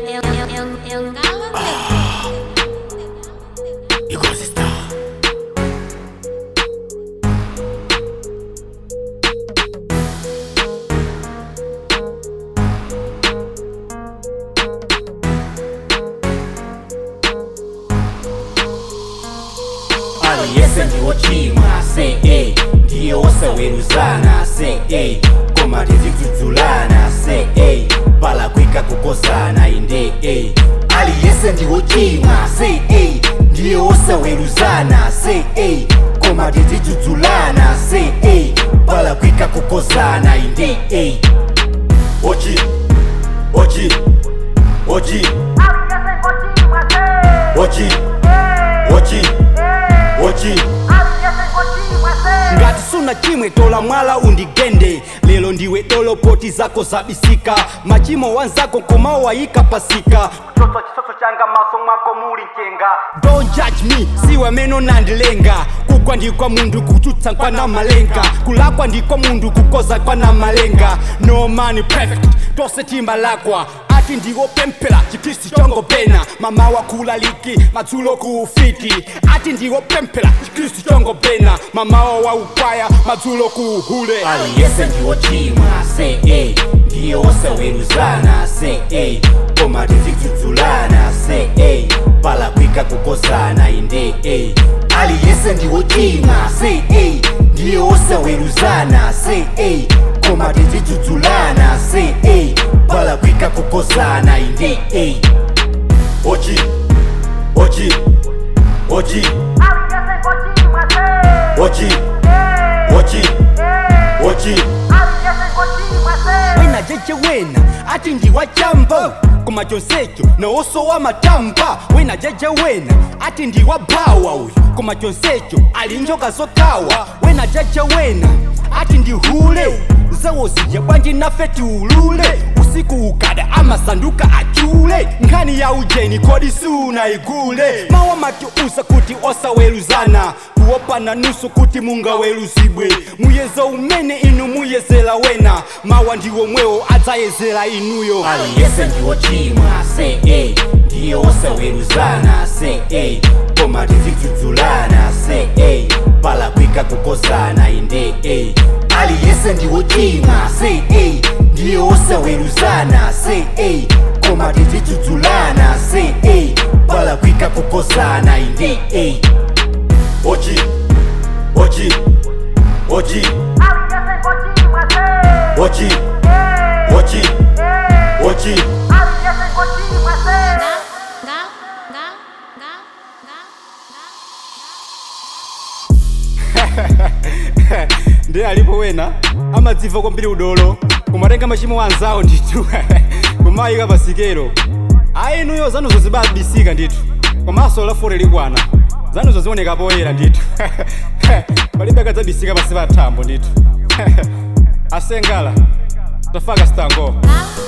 Because it's done. aliyese ndiwochimwa se a ndiye wosaweruzana se a koma tizidzudzulana se a palakwika kukozana inde a aliyese ndiwochimwa se a ndiye wosaweruzana se a koma tizidzudzulana se a palakwika kukozana inde a ochi ochi ochi ochi ochi ochi ngati suna chimwe tola mwala undigende lero ndiwe dolo poti zako zabisika machimo wanzako komao wayika pasika kuchotsa chisoso changa maso mwako muli mchenga don't judge me siwe meno nandilenga kugwa ndikwa mundu kutsutsa kwana malenga kulakwa ndikwa mundu kukoza kwana malenga no man perfect tose timbalakwa ati ndiwopemphera chikhristu chongopena mama wakulaliki madzulo kuufiti ati ndiwopemphera chikhristu chongopena mamawa waukwaya madzulo kuuhule aliyese ndiwochimwa se a ndiye wosaweruzana se a koma tizidzudzulana se a palakwika kukozana inde a aliyese ndiwochimwa se a ndiye wosaweruzana se a koma tizidzudzulana se a palakwika kukozana inde a ochi ochi ochi ochi ochi ochi wena jeje wena ati ndiwachamba koma chonsecho nawoso wa matamba wena jeje wena ati ndiwabawa uyu koma chonsecho ali njoka zokawa wena jeje wena ati ndihule zawo zija bwanji nafe tiulule usiku ukada amasanduka achule nkhani ya ujeni kodi sunaigule mawa matiusa kuti osaweruzana kuopana nusu kuti mungaweruzibwe muyezo umene inu muyezera wena mawa ndiwo mwewo adzayezera inuyo aliyese ndiwochimwa se a ndiye wosaweruzana se a koma tizidzudzulana se a palakwika kukozana inde a aliyese ndiwochimwa se a ndiye wosaweruzana se a koma tizidzudzulana se a palakwika kukozana inde a ochi ochi ochi ochi ochi ochi ndiye alipo wena amadziva kwambiri udolo kumatenga machimo wanzawo ndithu kumayika pasikelo ayi inuyo zanuzo zibabisika ndithu komanso lafore likwana zanuzo zioneka poyera ndithu palibe kadzabisika pasi pa thambo ndithu asengala tafaka stango Now,